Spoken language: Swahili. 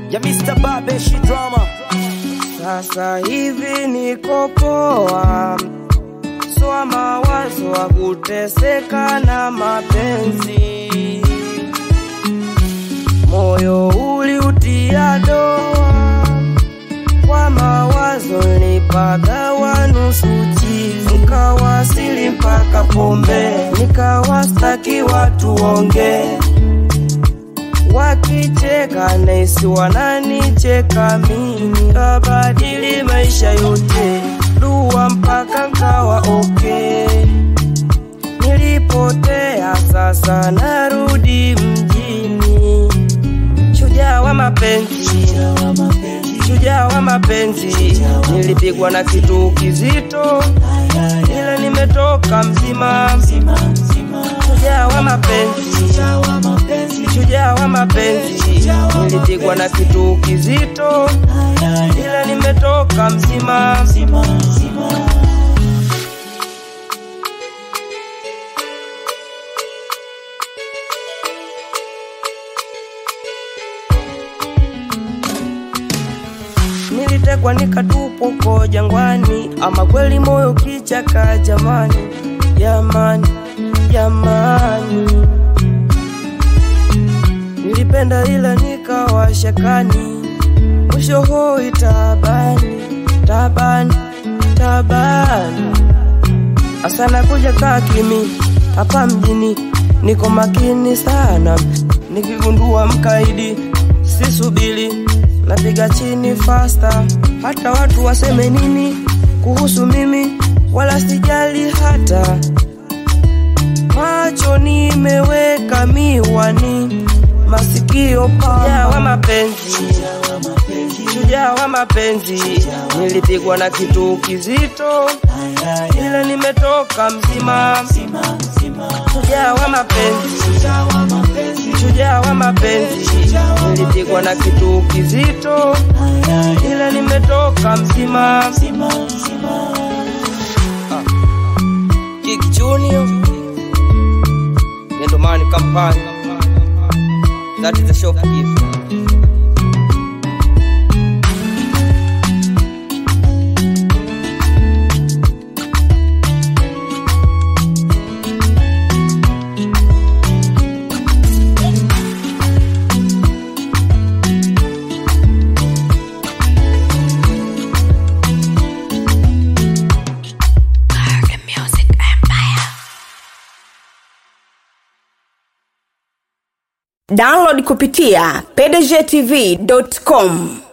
ya Mr. Babeshi Drama. Sasa hivi niko poa, soa mawazo wa kuteseka na mapenzi, moyo uliutia doa kwa mawazo, nilipagawa nusu chizi, nikawasili mpaka pombe, nikawastaki watu ongee wakicheka naisi wananicheka mimi, kabadili maisha yote, dua mpaka nkawa okay. Nilipotea sasa narudi mjini, shujaa wa mapenzi, shujaa wa mapenzi, nilipigwa na kitu kizito, ila nimetoka mzima, shujaa wa mapenzi shujaa wa mapenzi, nilipigwa na kitu kizito, ila nimetoka mzima. Nilitekwa nikatupwa ko jangwani, ama kweli moyo kichaka, jamani, jamani, jamani nilipenda ila nikawa shakani, mwisho hoi tabani, tabani, tabani. Asana kuja kaa kimi hapa mjini, niko makini sana, nikigundua mkaidi sisubili, napiga chini fasta, hata watu waseme nini kuhusu mimi, wala sijali hata macho nimeweka miwani masikio pa shujaa wa mapenzi, shujaa wa mapenzi, nilipigwa na kitu kizito, ila nimetoka mzima. Shujaa wa mapenzi, shujaa wa mapenzi, nilipigwa na kitu kizito, ila nimetoka mzima. Ah. Kik Junior, Gendomani Kampani. That is the shop gift. download kupitia pdgtv.com